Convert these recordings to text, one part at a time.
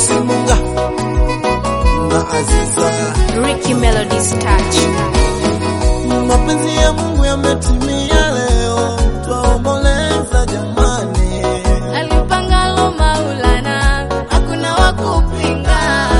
Simunga na Aziza. Ricky Melody's touch. Mapenzi ya Mungu yametimia leo, twaomboleza jamani. Alipangalo Maulana, hakuna wa kupinga.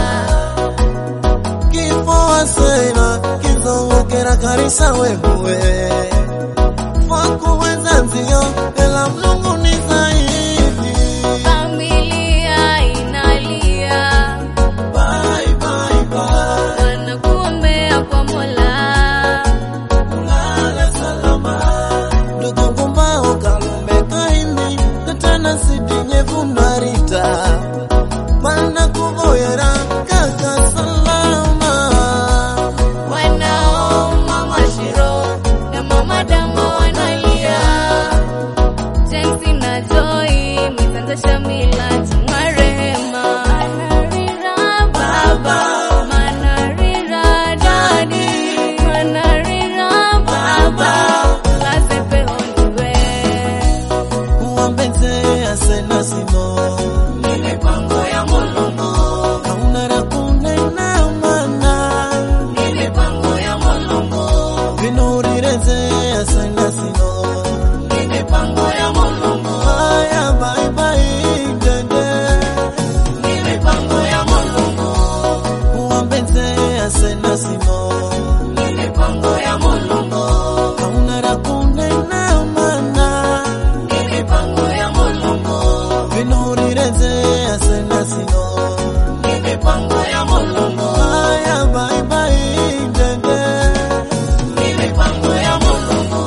Kifo asena kizongokera karisa wewe fakuweza nzio ela Mungu ni zaidi. Familia inalia, Bye, bye, bye. wanakuombea kwa Mola. Ulale salama. Ndugu ngumbao kalumbe kaindi katana sidinye vundarita mana kuvoyera kaka salama Wanao Mama Shiro na Mama Dambo wanalia. Jensi na Joy, Mwisanza Shamila, marehema. Manarira baba, manarira dadi, manarira baba, lasepe ondiwe. uwambeze asena sino Ni mipango ya Mulungu, hauna la kunena mana ni mipango ya Mulungu, vinurireze asena sino ni mipango ya Mulungu, haya baibai dede ni mipango ya Mulungu, uwambeze asena sino ni mipango ya Mulungu, hauna la kunena mana ni mipango ya Mulungu, vinurireze asena sino ni mipango ya Mulungu, haya baibai dede ni mipango ya Mulungu.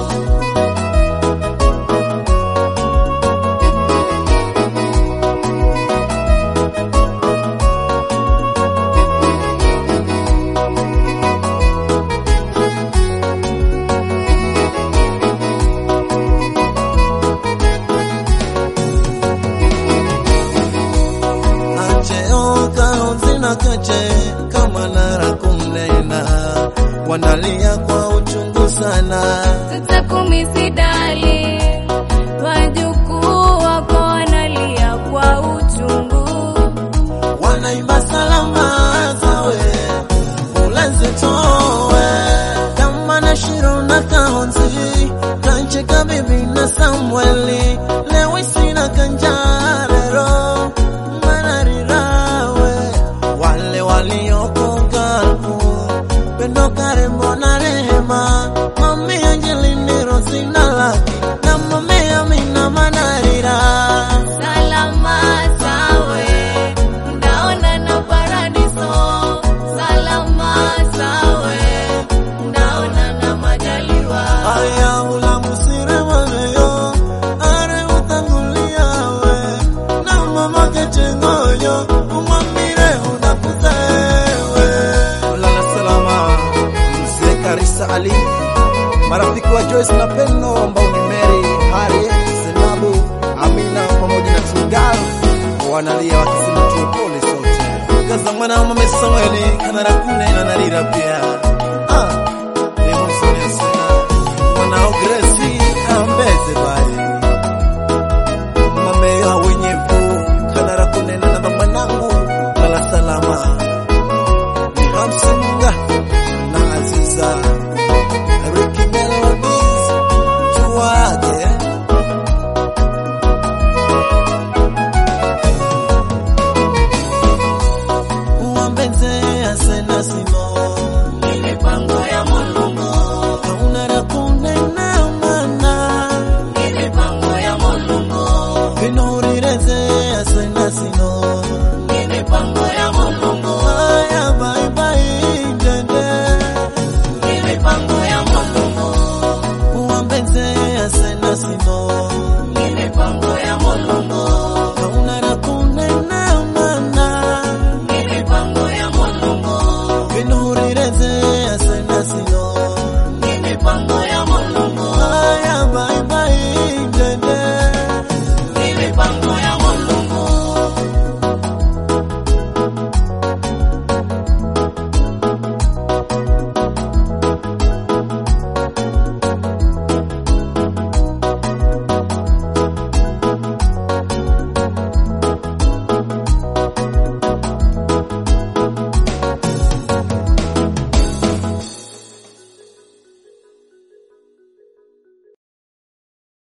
acheo kahonzina kache kama nara kumnena wanalia kwa uchungu sana Sasa kumi sidali, wajukuu wako wanalia kwa uchungu. wanaimba salama zawe ulazitowe kama na shiro na kahonzi kancheka bibi na samweli lewisina kanjarero manarirawe wale walioko galpu pendo karembo na rehema mami angelini rosina laki na mame amina manarira Salama sawe, ndaona na paradiso. Salama sawe, ndaona na majaliwa. Aya ula musire wameyo are utangulia we na mama kechengoyo umwambire unakuzewe ulala salama mzee Karisa Ali marafiki wa Joyce na Pendo ambao ni Mary Harry Zenabu Amina pamoja na Tingal wanalia wakisema tuwe pole sote kaza mwana wa mama Samueli kana rakune na narira pia